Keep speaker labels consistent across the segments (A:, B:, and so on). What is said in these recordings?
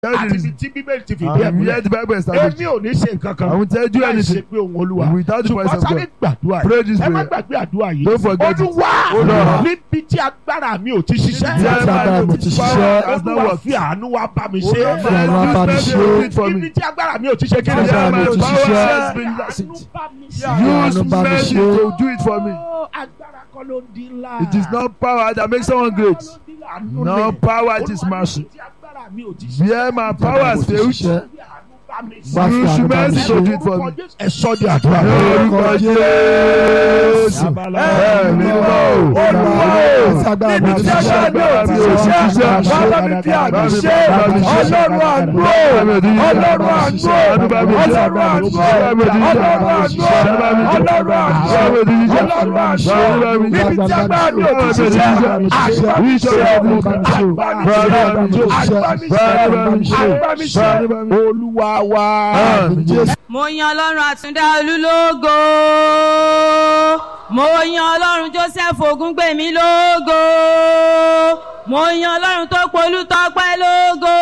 A: Tell
B: àti
A: the
B: ibi
A: reason.
B: tí bíbélì ti fìdí ẹ̀
A: And
B: múlẹ̀
A: yet the Bible
B: èmi
A: established.
B: ò ní ṣe nǹkan kan
A: I will tell you
B: láì ṣe
A: anything.
B: pé òun olúwa
A: Without the voice
B: ṣùgbọ́n
A: of
B: sáré
A: God.
B: gbàdúrà yìí
A: Pray this
B: ẹ má
A: prayer.
B: gbàgbé àdúrà yìí
A: Don't forget it.
B: olúwa
A: Oh, Lord.
B: níbi tí agbára mi ò ti ṣiṣẹ́
C: Tí agbára mi ò ti ṣiṣẹ́.
A: Has not
B: olúwa
A: worked.
B: fi àánú wá bá mi
A: Oh,
B: ṣe
A: Lord,
C: Fi àánú wá bá mi
A: use
C: ṣe.
A: mercy to do it for
B: níbi
A: me.
B: tí agbára mi ò ti ṣe kí ni
C: Agbára mi ò ti
A: Power
C: ṣiṣẹ́.
A: has been
B: àánú
A: absent.
B: bá mi ṣe.
A: Use
C: Àánú bá mi
A: mercy
C: ṣe.
A: to do it for me.
B: Ó, agbára kọ́ ló ń di ńlá.
A: It is not power that makes someone great.
B: Agbára ló ń di ńlá. Àánú
A: No
B: ni.
A: power, it is
B: Olúwa,
A: mercy.
B: níbi tí agbára mi ò ti ṣe.
A: Where my power has failed,
B: Fi àánú bá mi ṣe.
C: Wá fi
A: use
C: àánú bá mi
A: mercy
C: ṣe.
A: to do it for me.
B: ẹ sọ di àdúrà.
A: Lórúkọ Jésù. Ẹ̀mí mọ́ o.
C: Olúwa, tí agbára mi ò ti
A: Níbi tí
C: ṣiṣẹ́.
A: agbára mi ò ti ṣiṣẹ́.
C: Wá bá mi fi àánú
A: Bá mi
C: ṣe.
A: bá mi ṣe.
C: Ọlọ́run àánú.
A: Bá mi di-
C: Ọlọ́run àánú.
A: Bá mi ṣe.
C: Ọlọ́run àánú.
A: Bá mi di-
C: Ọlọ́run àánú.
A: Bá mi di-
C: Ọlọ́run àánú.
A: Bá mi di-
C: Ọlọ́run àánú.
A: Bá mi di-
C: Níbi tí agbára mi ò ti ṣiṣẹ́.
A: Bá mi ṣiṣẹ́.
C: Àgbà mi ṣe. Àgbà mi ṣe. Àgbà mi ṣe. Àgbà mi ṣe.
A: Bá mi ṣe.
B: olúwa wa.
A: Àmín.
C: Jésù.
D: mo yan ọlọ́run àtúndá olúlógo mo yan ọlọ́run joseph ògúngbèmí lógo mo yan ọlọ́run tó polú tọpẹ́ lógo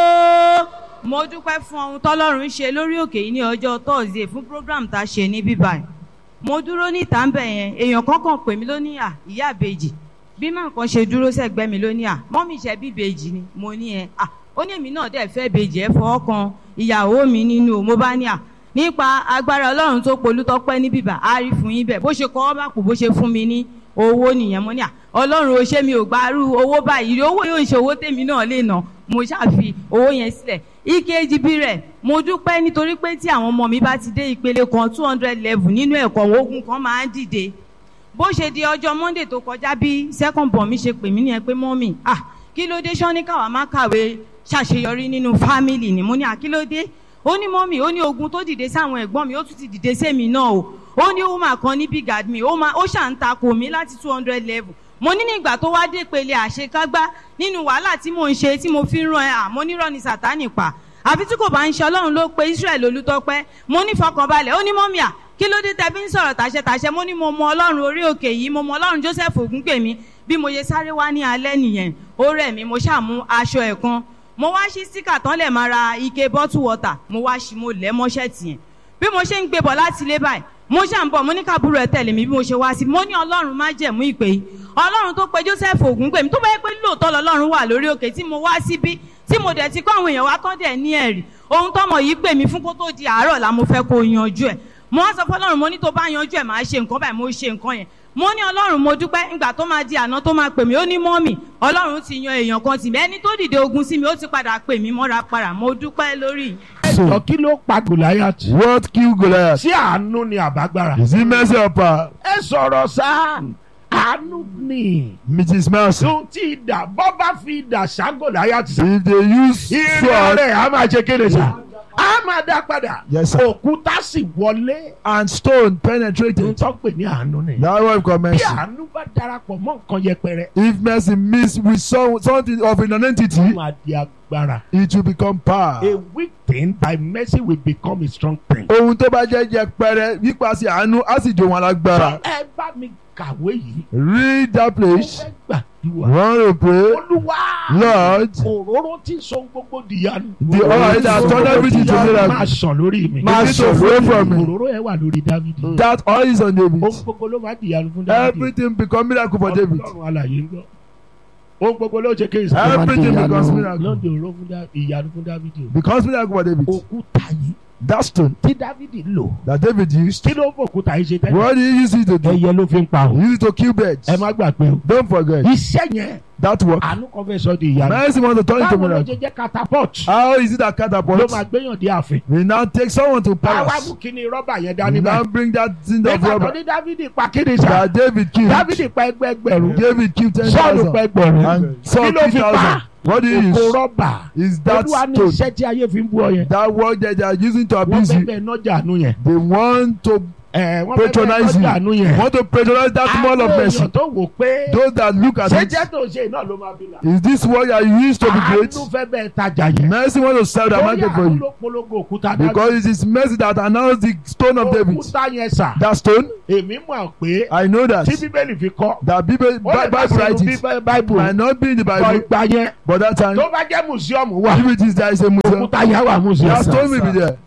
D: mo dúpẹ́ fún ohun tọ́lọ́run ṣe lórí òkè yìí ní ọjọ́ thursday fún program tá a ṣe ní bíbá yìí mo dúró ní ìtàǹbẹ̀ yẹn èèyàn kankan pè mí lóní à ìyá àbèjì bí màá kan ṣe dúró sẹ́gbẹ́ mi lóní à mọ́mì ṣe bí ìbejì ni mo ní ẹ à ó ní èmi náà dẹ̀ fẹ́ ìbejì ẹ fọwọ́ kan ìyàwó mi nínú o mo bá ní à nípa agbára ọlọ́run tó polútọ́pẹ́ ní bíbá á rí fún yín bẹ́ẹ̀ bó ṣe kọ́ ọ́ bá kù bó ṣe fún mi ní owó nìyẹn mo ní à ọlọ́run o ṣé mi ò gbárù owó báyìí owó yóò ṣe owó tèmi náà lè ná mo ṣàfi owó yẹn sílẹ̀ ìkejì bí rẹ̀ mo dúpẹ́ nítorí pé tí àwọn ọmọ mi bá ti dé ìpele kan two hundred level nínú ẹ̀kọ́ ogun kan máa ń dìde bó ṣe di ọjọ́ monday tó kọjá bí second born mi ṣe pè mí nìyẹn pé mọ́mì ah kí ló dé ṣọ́ni káwa má kàwé ṣàṣeyọrí nínú family ni mo ní à kí ló dé ó ní mọ́mì ó ní ogun tó dìde sáwọn ẹ̀gbọ́n mi ó tún ti dìde sẹ́mi náà o ó ní woman kan ní big admin ó máa ó ṣà ń takò mí láti two hundred level mo ní nígbà tó wá dé pele àṣekágbá nínú wàhálà tí mò ń ṣe tí mo fi ń ran ẹ àmọ́ nírọ̀ ni sátánì pa àfi tí kò bá ń ṣe ọlọ́run ló pe israel olùtọ́pẹ́ mo ní fọkànbalẹ̀ ó ní mọ́mì à kí ló dé tẹ fi ń sọ̀rọ̀ tàṣẹtàṣẹ mo ní mo mọ ọlọ́run orí òkè yìí mo mọ ọlọ́run joseph ògúngbèmí bí mo ṣe sáré wá ní alẹ́ nìyẹn ó rẹ̀ mí mo ṣàmú aṣọ ẹ̀ kan mo wá ṣí síkà tán lẹ̀ máa ra ike bottle water mo wá ṣí mo lẹ̀ mọ́ṣẹ́ tìyẹn bí mo ṣe ń gbé bọ̀ láti ilé báyìí mo ṣà ń bọ̀ mo ní kábúrò ẹ̀ tẹ̀lé mi bí mo ṣe wá sí mo ní ọlọ́run má jẹ̀mú ìpè yìí ọlọ́run tó pe joseph ògúngbèmí tó bá yẹ pé lóòótọ́ lọ́lọ́run wà lórí òkè tí mo wá síbí tí mo dẹ̀ ti kọ́ àwọn èèyàn wá tán dẹ̀ ní ẹ̀rí ohun tọmọ yìí pè mí fún kó tó di àárọ̀ la mo fẹ́ kó yanjú ẹ̀ mo wá sọ fọlọ́run mo ní tó bá yanjú ẹ̀ máa ṣe nǹkan báyìí mo ṣe nǹkan yẹn mo ní ọlọ́run mo dúpẹ́ ìgbà tó máa di àná tó máa pè mí ó ní mọ́mì ọlọ́run ti yan èèyàn kan tì mí ẹni tó dìde ogun sí mi ó ti padà pè mí mọ́ra para mo dúpẹ́ lórí.
B: ẹjọ kí ló pa gòláyàtì.
A: What kill Goliath?
B: sí àánú ni àbágbára.
A: Is it mercy or power?
B: ẹ sọ̀rọ̀ sá àánú ni.
A: It is mercy.
B: tún ti dà bọ́ bá fi dà sá gòláyàtì sá.
A: If they use
B: ìrìn
A: sword
B: rẹ̀ á máa ṣe kéde sá. á máa dá padà.
A: Yes, sir.
B: òkúta sì wọlé.
A: and stone
B: tó
A: penetrated,
B: tọ́ pè ní àánú ni.
A: that one called
B: bí
A: mercy.
B: àánú bá darapọ̀ mọ́ nǹkan yẹpẹrẹ.
A: If mercy meets with some, something of a
B: ó
A: non-entity,
B: máa di agbára.
A: it will become power.
B: a weak thing by mercy will become a strong thing.
A: Ohun tó bá jẹ́ yẹpẹrẹ nípasẹ̀ àánú á sì jò wọn lágbára.
B: ẹ bá mi kàwé yìí.
A: Read that
B: ó
A: place.
B: fẹ́ gbàdúrà.
A: Want to pray?
B: olúwa.
A: Lord,
B: òróró tí so gbogbo dìyanu.
A: the oil that turned everything to
B: máa
A: miracle.
B: sàn lórí mi.
A: Máa sàn lórí from me.
B: òróró ẹ wà lórí dávidi.
A: That oil is on David.
B: ohun gbogbo ló máa dìyanu fún dávidi.
A: Everything become miracle for David.
B: ọlọ́run alàyè ń gbọ́. ohun gbogbo ló ṣe kéésì.
A: Everything
C: Ìyanu.
A: becomes miracle.
B: lọ́dọ̀ òró fún Dá- ìyanu fún dávidi.
A: Becomes miracle for David.
B: òkúta yìí
A: That stone
B: tí dávidi lò.
A: that David used,
B: kí ló ń fòkúta yìí ṣe tẹ́lẹ̀.
A: what did he use it to do?
B: ẹyẹ ló fi ń pa
A: He
B: o.
A: used it to kill birds.
B: ẹ má gbàgbé o.
A: Don't forget
B: iṣẹ́ yẹn
A: that work.
B: àánú kan fẹ́ sọ di ìyanu.
A: Mercy wants to turn into
B: báwo ló
A: miracle.
B: ṣe jẹ́ catapult.
A: How is it that
B: ló
A: catapult?
B: máa gbéyàn dé ààfin.
A: We now take someone to
B: àwa
A: palace.
B: mú kíní rọ́bà yẹn
A: We
B: dání
A: now
B: báyìí.
A: bring that thing of
B: nígbà tó
A: rubber
B: ní dávidi pa kíni sá.
A: that David killed.
B: dávidi pa ẹgbẹgbẹ̀rún.
A: David killed ten
B: sọ́ọ̀lù
A: thousand
B: pa ẹgbẹ̀rún.
A: and Saul
B: kí ló
A: three
B: fi pa?
A: thousand. What do you
B: òkò
A: use?
B: rọ́bà.
A: Is that
B: olúwa ní
A: stone?
B: iṣẹ́ tí ayé fi ń bú ọ yẹn.
A: That word that they are using to
B: wọ́n
A: abuse
B: fẹ́
A: you.
B: bẹ́ẹ̀ nọ́jà àánú yẹn.
A: They want to
C: ẹ wọ́n fẹ́ bẹ́ẹ̀
A: patronize
C: lọ́jà àánú
A: you
C: yẹn.
A: want to patronize that small of
C: àwọn
A: mercy
C: èèyàn tó wò pé
A: those that look at
C: ṣé
A: it
C: jẹ́ tó ṣe náà ló máa fi là.
A: is this what you are used to be great
C: àánú fẹ́ bẹ́ẹ̀ tajà yẹn.
A: mercy want to sell the
C: lórí
A: market for
C: àánú
A: you
C: ló polongo òkúta
A: because it is mercy that announced the stone of David
C: òkúta yẹn sà.
A: that stone
C: èmi mọ̀ pé
A: I know that
C: tí bíbélì fi kọ́.
A: that Bible
C: ó lè bá
A: Bible
C: sínú
A: write it
C: Bíbélì- báìbù
A: might not be in the
C: bọ̀
A: Bible
C: ìgbà yẹn
A: but that time
C: tó bá jẹ́ mùsíọ̀mù wà.
A: if it is there is a museum
C: òkúta yẹn wà mùsíọ̀mù.
A: that stone will be there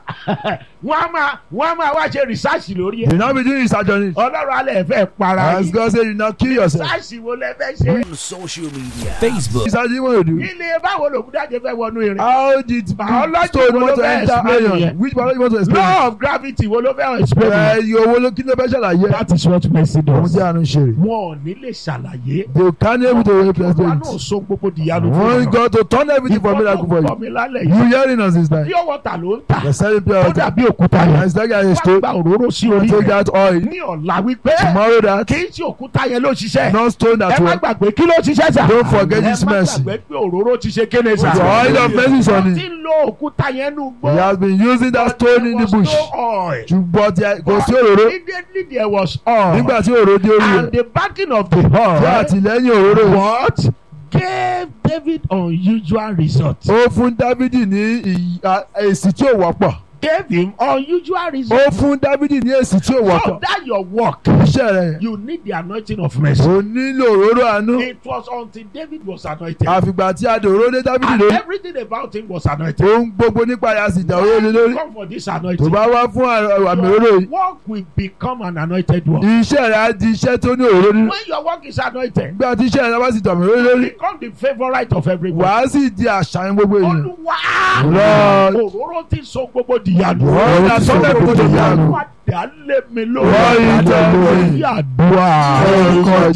C: wọ́n á máa wọ́n á máa wá ṣe rìsáàsì lórí
A: you
C: ẹ̀.
A: now be doing research on it
C: ọlọ́run alẹ́ fẹ́ para
A: as
C: yín.
A: God say you now kill yourself
C: rìsáàsì wo lẹ fẹ́ ṣe.
B: On social media. Facebook.
A: research you want to do
C: ilé báwo lòkúta jẹ fẹ́ wọnú irin.
A: how did
C: Biology
A: stone
C: wo
A: want
C: ló
A: to
C: fẹ́
A: enter
C: explain
A: iron
C: yẹn?
A: which biology want to explain
C: law of gravity wo ló fẹ́ explain.
A: ẹ yóò owó ló kí ló fẹ́ ṣàlàyé
C: that is what mercy
A: ohun
C: does.
A: tí àánú ṣe rè
C: wọn ò ní lè ṣàlàyé.
A: they can able to
C: wọn
A: explain
C: náà
A: it
C: so gbogbo dìyanu
A: one God to turn everything for miracle for
C: ìfọwọ́
A: you
C: mi lálẹ́
A: you
C: yìí.
A: hearing us this time
C: pure water ló ń tà.
A: the selling pure
C: ó
A: water
C: dàbí òkúta
A: and
C: yẹn.
A: it's like a
C: wọ́n
A: stone
C: gba òróró sí orí
A: take
C: rẹ̀.
A: that oil
C: ní ọ̀la wípé
A: tomorrow that
C: kì í ṣe òkúta yẹn ló ṣiṣẹ́.
A: not stone
C: ẹ
A: that
C: má
A: one
C: gbàgbé kí ló ṣiṣẹ́ sà.
A: Don't forget
C: ẹ
A: this
C: má
A: mercy.
C: gbàgbé pé òróró ti ṣe kéde sà.
A: The oil of mercy is on
C: wọ́n
A: it.
C: ti ń lo òkúta yẹn nù gbó.
A: he has been using that stone in the bush ṣùgbọ́n tí a- kò sí òróró
C: Immediately there was oil.
A: nígbà tí òróró dé orí
C: and
A: rẹ̀
C: the backing of the
A: tí
C: oil
A: àtìlẹ́yìn òróró yìí
C: what gave David unusual result.
A: ó fún dávidi ní ìyí- a- èsì tí ò wọ́pọ̀
C: gave him unusual
A: ó
C: result.
A: fún dávidi ní èsì tí ò
C: so
A: wọ́pọ̀
C: that your work
A: iṣẹ́ rẹ̀ yẹn
C: you need the anointing of mercy.
A: ó nílò òróró àánú
C: it was until David was anointed.
A: àfìgbà tí a dè òróró dé dávidi
C: and
A: lórí
C: everything about him was anointed.
A: ohun gbogbo nípa rẹ̀ a sì dà òróró lé lórí
C: come for this
A: tó
C: anointing.
A: bá wá fún à- àmì òróró
C: your
A: yìí
C: work will become an anointed work.
A: iṣẹ́ rẹ̀ á di iṣẹ́ tó ní òróró nínú
C: when your work is anointed.
A: nígbà tí iṣẹ́ rẹ̀ bá sì dà àmì òróró lórí
C: become the favourite of everyone.
A: wàá sì di àṣàyàn gbogbo èèyàn
C: olúwa
A: Lord.
C: òróró ti so gbogbo dìyànjú.
A: Lord, that's all that we do, Lord.
C: padà lé mi lórí.
A: Lord, you tell me.
C: Lórí àdúrà.
A: orúkọ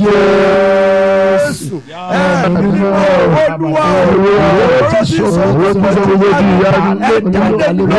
A: jésù ẹ̀mí mímọ́ olúwa òróró tí sọ òróró tí sọ gbogbo di ìyanu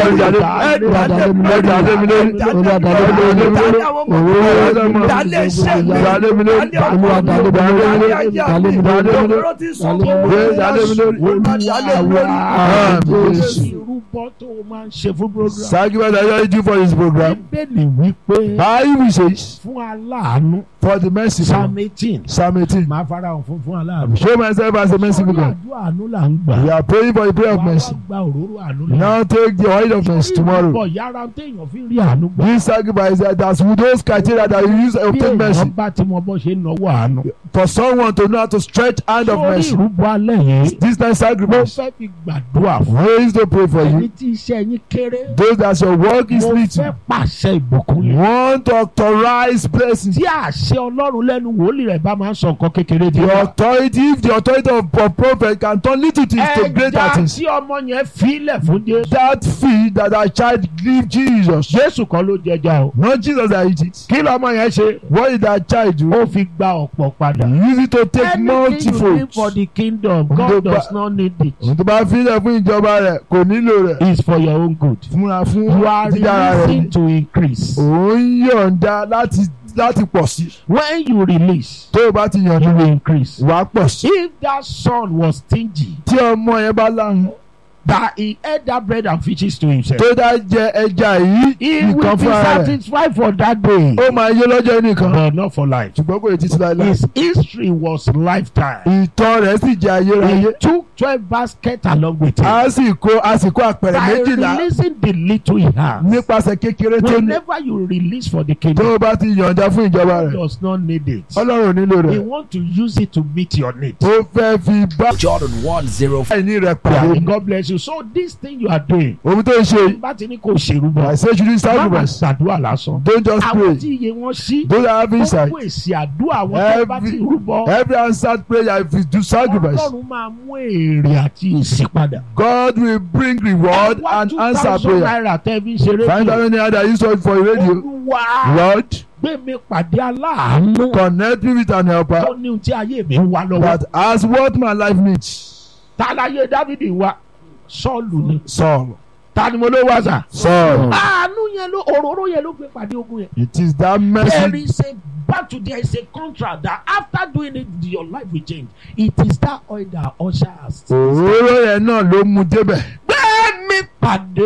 C: Ìrúbọ tó o máa ń ṣe fún program.
A: sacrifice that you do for this program
C: Bíbélì wípé
A: bible says
C: fún aláàánú
A: for the mercy
C: Psalm eighteen.
A: psalm eighteen
C: Máa farahàn fún fún aláàánú.
A: show myself as a merciful
C: Sọ́rí
A: God
C: àdúrà àánú là ń gbà.
A: we are praying for the prayer of
C: Wàá wá
A: mercy
C: gba òróró àánú là ń gbà.
A: now take the oil of mercy tomorrow
C: Ìrúbọ yára téèyàn fi rí àánú gbà.
A: this sacrifice that that's with those criteria that you use to
C: Bí
A: obtain mercy
C: èèyàn bá ti mọ bó ṣe ń náwó àánú.
A: for someone to know how to stretch hand of
C: Sórí
A: mercy
C: ìrúbọ alẹ́ yìí.
A: this time
C: Mo
A: sacrifice
C: fẹ́ fi gbàdúrà fún.
A: ways to pray for
C: Ẹni
A: you
C: tí iṣẹ́ yín kéré.
A: those that your work is
C: Mo
A: little
C: fẹ́ pàṣẹ ìbùkún yìí.
A: want to authorize blessings
C: Tí àṣẹ Ọlọ́run lẹ́nu wòlíì rẹ̀ bá máa ń sọ nǹkan kékeré di
A: the
C: wá.
A: authority if the authority of of prophet can turn little things to greater
C: Ẹja
A: things
C: tí ọmọ yẹn filẹ̀ fún Jésù.
A: that feed that our child give Jesus
C: Jésù kan ló jẹja o.
A: not Jesus that eat it
C: Kí lọmọ yẹn ṣe?
A: what did that child do
C: Ó fi gba ọ̀pọ̀ padà.
A: use it to take
C: Anything you
A: multifold
C: need for the kingdom,
A: Ndo
C: God
A: ba-
C: does not need it.
A: ohun tó bá filẹ̀ fún ìjọba rẹ̀ kò nílò rẹ̀
C: It's for your own good.
A: fúnra fún
C: You are
A: dídára rẹ̀
C: releasing
A: ni
C: to increase.
A: òun yọ̀ǹda láti láti pọ̀ sí
C: When you release,
A: tó o bá ti
C: you
A: yọ̀ǹda
C: will increase.
A: wàá pọ̀ sí
C: If that son was stingy,
A: tí ọmọ yẹn bá láhùn
C: that he ate that bread and fishes to himself,
A: tó dá jẹ ẹja yìí
C: he will
A: nìkan
C: be
A: fún ara rẹ̀
C: satisfied for that day,
A: ó máa yé lọ́jọ́ nìkan
C: but not for life.
A: ṣùgbọ́n kò lè títí láéláé
C: His history was lifetime.
A: ìtàn rẹ̀ sì jẹ́ ayérayé
C: He took twelve baskets along with him.
A: a sì kó a sì kó àpẹẹrẹ
C: By
A: méjìlá
C: releasing the little he has,
A: nípasẹ̀ kékeré tó ní
C: whenever you release for the
A: tó
C: kingdom,
A: o bá ti yọ̀ǹda fún ìjọba
C: God
A: rẹ̀
C: does not need it.
A: ọlọ́run nílò
C: He
A: rẹ̀
C: want to use it to meet your needs.
A: ó fẹ́ fi bá
B: Jordan 105.
A: ẹni rẹ̀
C: Yeah,
A: pàdé
C: God bless you. So this thing you are doing,
A: ohun tó ń ṣe yìí
C: bá ti ní kò ṣèrú bọ̀,
A: I say you do
C: má máa
A: sacrifice
C: ṣàdúrà lásán.
A: don't just
C: Àwọn
A: pray
C: tí iye wọn ṣí,
A: don't have insight
C: gbogbo èsì àdúrà àwọn tó bá ti
A: every
C: rúbọ.
A: every answered prayer if you do sacrifice
C: Ọlọ́run máa mú èrè àti èsì padà.
A: God will bring reward
C: Wá
A: and
C: 2,000
A: answer prayer
C: naira tẹ́ fi ń ṣeré
A: find
C: jù.
A: out any other use of it for radio
C: Olúwa
A: Lord
C: gbé mi pàdé aláàánú
A: connect me with an helper
C: tó ní ohun tí ayé mi ń wá lọ́wọ́.
A: that has what my life needs
C: Ta láyé Dávidi wá? Sọ́ọ̀lù ni.
A: Saul
C: Ta ni mo ló wá sà?
A: Saul
C: Àánú yẹn ló òróró yẹn ló gbé pàdé ogun yẹn.
A: it is that
C: There
A: mercy
C: is a battle, there is a contract that after doing it, your life will change. It is that oil that ushers.
A: òróró yẹn náà ló mú débẹ̀
C: Gbé mi pàdé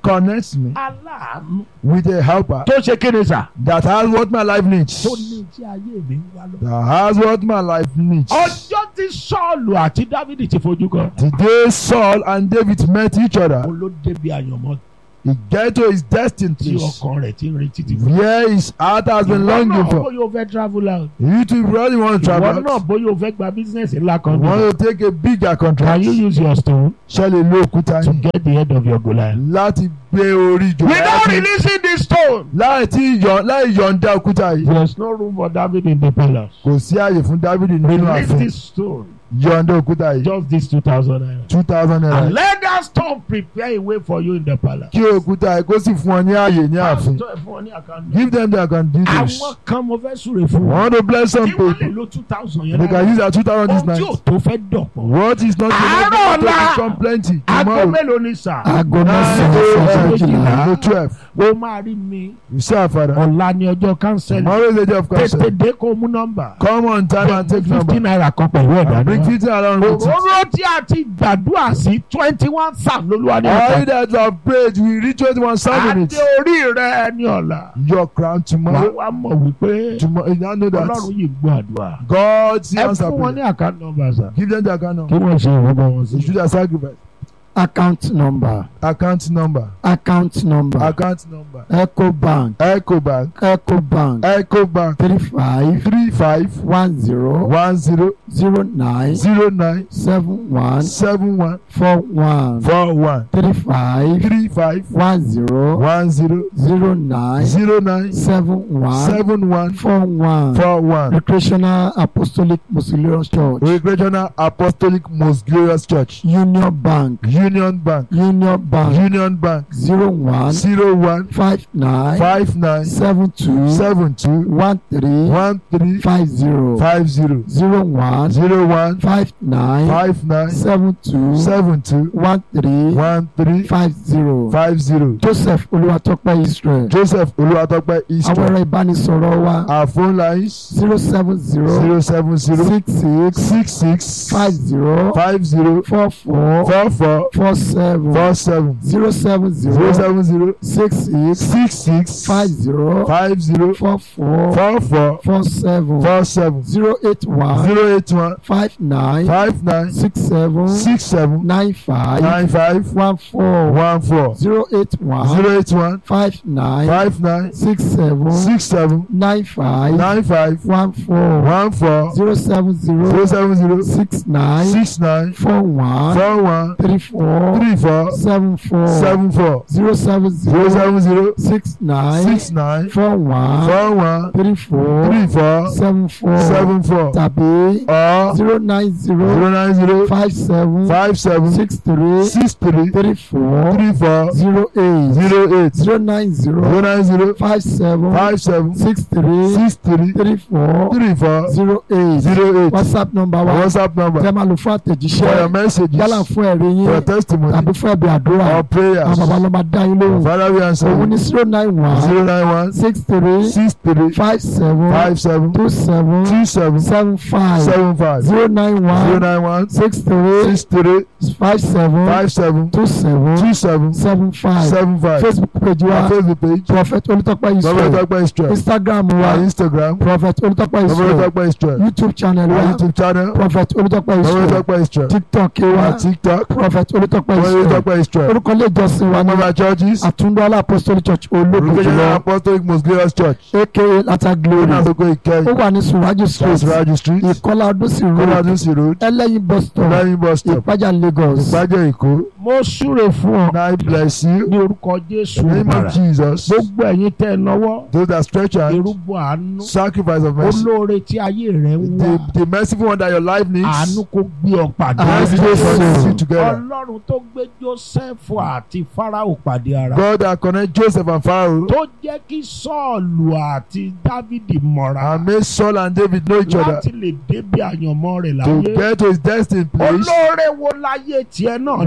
A: connects me
C: aláàánú
A: with a helper
C: tó ṣe kéde sà.
A: that has what my life needs.
C: tó ní tí ayé mi ń wá lọ.
A: That has what my life needs.
C: ọjọ́ tí sọ́ọ̀lù àti dávidi ti fojú kan.
A: The day Saul and David met each other,
C: òun ló débi àyànmọ́
A: he get to his destined
C: tí
A: place
C: ọkàn rẹ̀ ti ń retí ti fún.
A: where his heart has been
C: ìwọ
A: longing
C: náà
A: for.
C: bóyá o fẹ́ travel out.
A: You too really want to
C: ìwọ
A: travel.
C: náà
A: out.
C: bóyá o fẹ́ gba business ńlá kan.
A: You
C: níbẹ̀.
A: want to take a bigger
C: can
A: contract.
C: you use your stone
A: Ṣé lè lo òkúta
C: to
A: yìí
C: get the head of your Goliath.
A: láti gbé orí jò
C: without
A: láti-
C: releasing the stone.
A: láì tí yọ láì yọ̀ǹda òkúta yìí.
C: there is no room for David in the palace.
A: Kò sí àyè fún Dávidi nínú
C: release
A: ààfin.
C: this stone.
A: Yọ̀ǹda òkúta yìí.
C: just this two thousand naira.
A: two thousand
C: and
A: naira.
C: let that stone prepare a way for you in the palace.
A: Kí òkúta yìí kó sì fún ọ ní àyè ní ààfin.
C: Pastor, ẹ fún ọ ní àkáǹtì.
A: Give them their account details.
C: àwọn kan mo fẹ́ súre fún
A: I
C: wọn.
A: want to bless some
C: kí wọ́n lè
A: people.
C: lo two thousand yẹn
A: They can use their two thousand this
C: ohun tí ò
A: night.
C: tó fẹ́ dọ̀pọ̀.
A: What is not
C: Àárọ̀
A: enough to
C: ọ̀la.
A: become plenty
C: aago
A: tomorrow.
C: mélòó ni sà.
B: aago
A: Nine
B: mẹ́sàn-án sí
A: a.m.
B: méjìlá
A: to twelve.
C: ó máa rí mi.
A: You see our father.
C: ọ̀la ni ọjọ́ kánsẹ́lì.
A: Tomorrow is the day of
C: tètè
A: council.
C: dé kó mú nọ́mbà.
A: Come on time and take
C: fifty
A: number.
C: naira kan pẹ̀lú ẹ̀dá
A: And bring
C: náà.
A: fifty around with it.
C: òróró tí a ti gbàdúrà sí twenty one psalm lolúwa ní
A: All
C: ọ̀tá.
A: that you have prayed, we reach twenty-one seven
C: adé
A: minutes.
C: orí rẹ ní ọ̀la.
A: Your crown
C: wàá
A: tomorrow.
C: wá mọ̀ wípé
A: Tomorrow, you now know
C: ọlọ́run
A: that
C: yìí gbọ́ àdúrà.
A: God
C: ẹ
A: answer
C: fún wọn ní
A: prayer.
C: àkáǹtì nọ́mbà sà.
A: Give them the account
C: kí
A: number.
C: wọ́n ṣe ìrúbọ wọn
A: You
C: sí.
A: should have sacrifice.
B: account number
A: Account number.
B: account number
A: Account number.
B: ecobank
A: Ecobank.
B: ecobank
A: Ecobank.
B: three five
A: Three five
B: one zero
A: one zero
B: zero nine
A: zero nine
B: seven one
A: seven one
B: four one
A: four one
B: three five
A: three five
B: one zero
A: one zero
B: zero nine
A: zero nine
B: seven one
A: seven one
B: four one
A: four one.
B: recreational apostolic muslim church
A: Regional Apostolic Most Glorious Church.
B: union bank
A: Union Bank.
B: union bank
A: Union Bank.
B: zero one
A: Zero one
B: five nine
A: five nine
B: seven two
A: seven two
B: one three
A: one three
B: five zero
A: five zero
B: zero one
A: zero one
B: five nine
A: five nine
B: seven two
A: seven two
B: one three
A: one three
B: five zero
A: five zero.
B: joseph olúwatópẹ́ israel
A: Joseph Olúwatópẹ́
B: àwọn
A: Eastern.
B: ẹ̀rọ ìbánisọ̀rọ̀ wa
A: Our phone lines
B: zero seven zero
A: zero seven zero
B: six six
A: six six
B: five zero
A: five zero
B: four four
A: four four
B: four seven
A: four seven
B: zero seven
A: zero
B: zero
A: seven zero
B: six six
A: six six
B: five zero
A: five zero
B: four four
A: four four
B: four seven
A: four seven
B: zero eight one
A: zero eight one
B: five nine
A: five nine
B: six seven
A: six seven
B: nine five
A: nine five
B: one four
A: one four
B: zero eight one
A: zero eight one
B: five nine
A: five nine
B: six seven
A: six seven
B: nine five
A: nine five
B: one four
A: one four
B: zero seven
A: zero
B: zero
A: seven zero
B: six nine
A: six nine
B: four one
A: four one
B: three four
A: three four
B: seven four
A: seven four
B: zero seven
A: zero
B: zero
A: seven zero
B: six nine
A: six nine
B: four one
A: four one
B: three four
A: three four
B: seven four
A: seven four
B: tàbí
A: or
B: zero nine zero
A: zero nine zero
B: five seven
A: five seven
B: six three
A: six three
B: three four
A: three four
B: zero eight
A: zero eight
B: zero nine
A: zero
B: zero
A: nine zero
B: five seven
A: five seven
B: six three
A: six three
B: three four
A: three four
B: zero eight
A: zero eight
B: whatsapp number wa
A: WhatsApp number
B: tẹ́ máa lò fún
A: for your
B: àtẹ̀jíṣẹ́
A: messages
B: yálà fún ẹ̀rí
A: for your
B: yín
A: testimony
B: tàbí fún ẹ̀bí àdúrà
A: or
B: àwọn
A: prayers
B: bàbá ló máa dá yín lóhùn
A: Father we answer
B: òun ní
A: you
B: zero nine one
A: zero nine one
B: six three
A: six three
B: five seven
A: five seven
B: two seven
A: two seven
B: seven five
A: seven five
B: zero nine
A: zero
B: one
A: nine one
B: six three
A: six three
B: five seven
A: five seven
B: two seven
A: two seven
B: seven five
A: seven five
B: facebook page
A: our
B: wa
A: Facebook page
B: prophet olùtọ́pẹ́
A: Prophet
B: israel
A: Tokpe Israel
B: instagram wa
A: our Instagram
B: prophet olùtọ́pẹ́
A: Prophet
B: israel
A: Tokpe Israel
B: youtube channel
A: our
B: wa
A: YouTube channel
B: prophet olùtọ́pẹ́
A: Prophet
B: israel
A: Tokpe Israel
B: tiktok
A: our
B: wa
A: TikTok
B: prophet olùtọ́pẹ́
A: Prophet
B: israel
A: Tokpe Israel
B: orúkọ ilé ìjọsìn wa
A: one
B: ní
A: of our churches
B: àtúndọ́lá apostolic church ológun
A: Regional
B: jùlọ
A: Apostolic Most Glorious Church
B: aka lata glory
A: Onasoko
B: ó
A: Ikeyi
B: wà ní suraju street
A: Sasiraju Street
B: ìkọlá ọdúnsì road
A: Koladusi Road
B: ẹlẹ́yin bus stop
A: Lẹ́yìn bus stop
B: ìpájà lagos
A: Ìpàjẹ́ Èkó
C: mo súre fún ọ
A: God bless you
C: ní orúkọ jésù
A: in the name
C: ìbàrà
A: of Jesus
C: gbogbo ẹ̀yin tẹ́ ẹ náwó
A: those that stretch out
C: irúgbó àánú
A: sacrifice of mercy
C: olóore tí ayé rẹ ń wá
A: the the merciful one that your life needs
C: àánú kó gbé ọ pàdé
A: mercy
B: Àánú.
A: dey connect you together
C: ọlọ́run tó gbé jósẹ́fù àti fáráò pàdé ara
A: God that connect Joseph and Pharaoh
C: tó jẹ́ kí sọ́ọ̀lù àti dávìdì mọ̀ra
A: and make Saul and David know each other
C: láti lè débi àyànmọ́ rẹ̀
A: to
C: láyé
A: get to his destined place
C: olóore wo láyé tiẹ̀ náà
A: which
C: nílò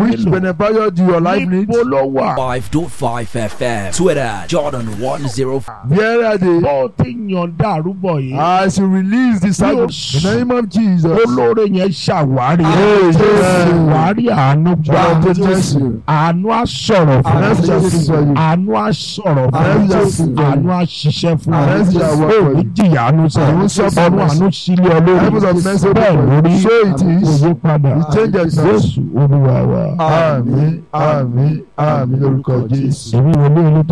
A: can empower you your life needs.
C: níbo ló wà.
E: 5.5 FM. Twitter, Jordan 105.
A: Where are they?
C: bó o ti yànda àrúbọ yìí.
A: As you release the sacrifice, in the name of Jesus.
C: olóore yẹn ṣàwárí.
A: Amen.
C: ṣàwárí àánú gbà.
A: God bless you.
C: àánú á sọ̀rọ̀ fún
A: Àánú á
C: ọ.
A: ṣiṣẹ́ fún ọ.
C: àánú á sọ̀rọ̀ fún
A: Àánú á
C: ọ.
A: ṣiṣẹ́ fún ọ.
C: àánú á ṣiṣẹ́ fún
A: Àánú á ṣiṣẹ́
C: ọ.
A: fún ọ.
C: ó ní jìyà àánú sọ.
A: Àánú sọ fún
C: ọ̀run
A: ọ.
C: àánú sílé ọ lórí.
A: Heavens of mercy
C: bẹ́ẹ̀
A: open.
C: lórí.
A: So it is.
C: òye padà.
A: It changes now.
C: Jésù olúwa wa.
A: Àmín, àmín, àmín lórúkọ Jésù.
C: èmi wọlé olú tó